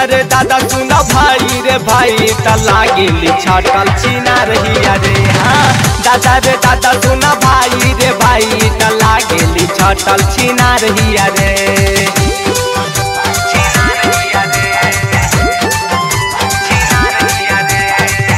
रे दादा सुन भाई रे भाई त लागिली छटल छिना रहिया रे हाँ दादा रे दादा सुन भाई रे भाई त लागिली छटल छिना रहिया रे छिना रहिया रे छिना रहिया रे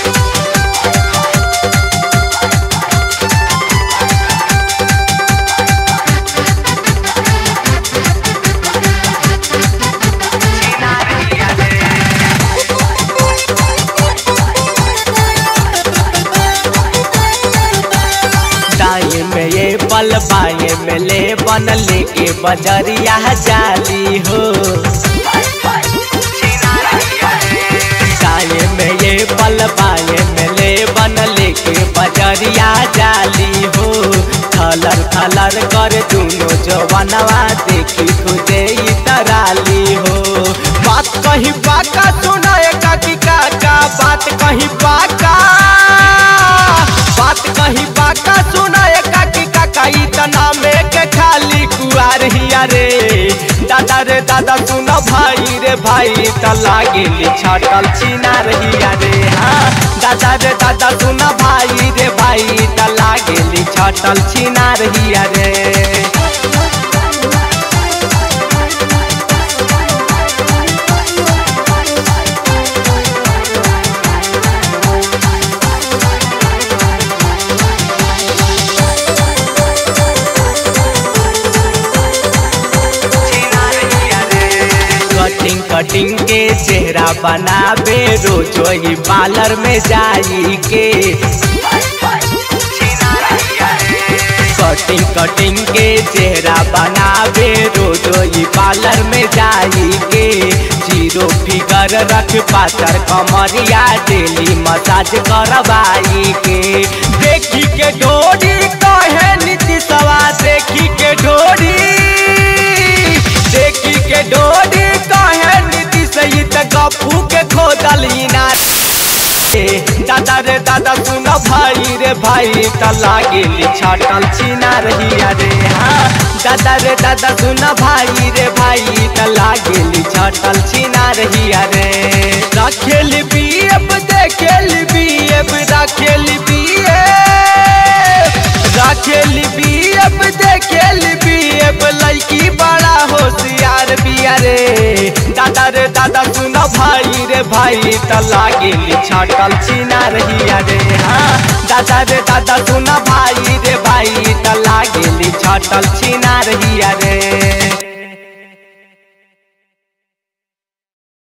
दाएं में ये पल बाएं में ले बन लेके बजरिया जाली हो दाएं में ये पल बाएं में ले बन लेके बजरिया जाली हो थलर थलर कर दोनों जवानवा देखी खुदे ही तराली हो बात कहीं बाका सुनाए काकी काका बात कहीं बाका बात कहीं बाका सुनाए काकी काका इतना में के खाली कुआर हिया रे दादा रे दादा सुन भाई रे भाई त लागिली छटल छिना रहिया रे हाँ दादा रे दादा सुन भाई रे भाई त लागिली छटल छिना रहिया रे कटिंग कटिंग के चेहरा बनाबे रोजो ही पार्लर में जाई के कटिंग कटिंग के चेहरा बनाबे रोजो ही पार्लर में जाई के जीरो फिगर रख पातर कमरिया डेली मसाज करवाई के देखी के डोरी कहे नीति सवा देखी के डोरी देखी के डोरी कहे नीति सही त गपू के खोदल इनार दादा रे दादा सुन भाई रे भाई त लागिली छटल छिना रहिया रे हाँ दादा रे दादा सुन भाई रे भाई त लागिली छटल छिना रहिया रे रखेली बीएफ देखेली बीएफ रखेली बीएफ रखेली बीएफ देखेली बीएफ लड़की बड़ा होशियार बिया रे दादा रे दादा सुन भाई रे भाई त लागिली छटल छिना रहिया रे हाँ दादा रे दादा सुन भाई रे भाई त लागिली छटल छिना रहिया रे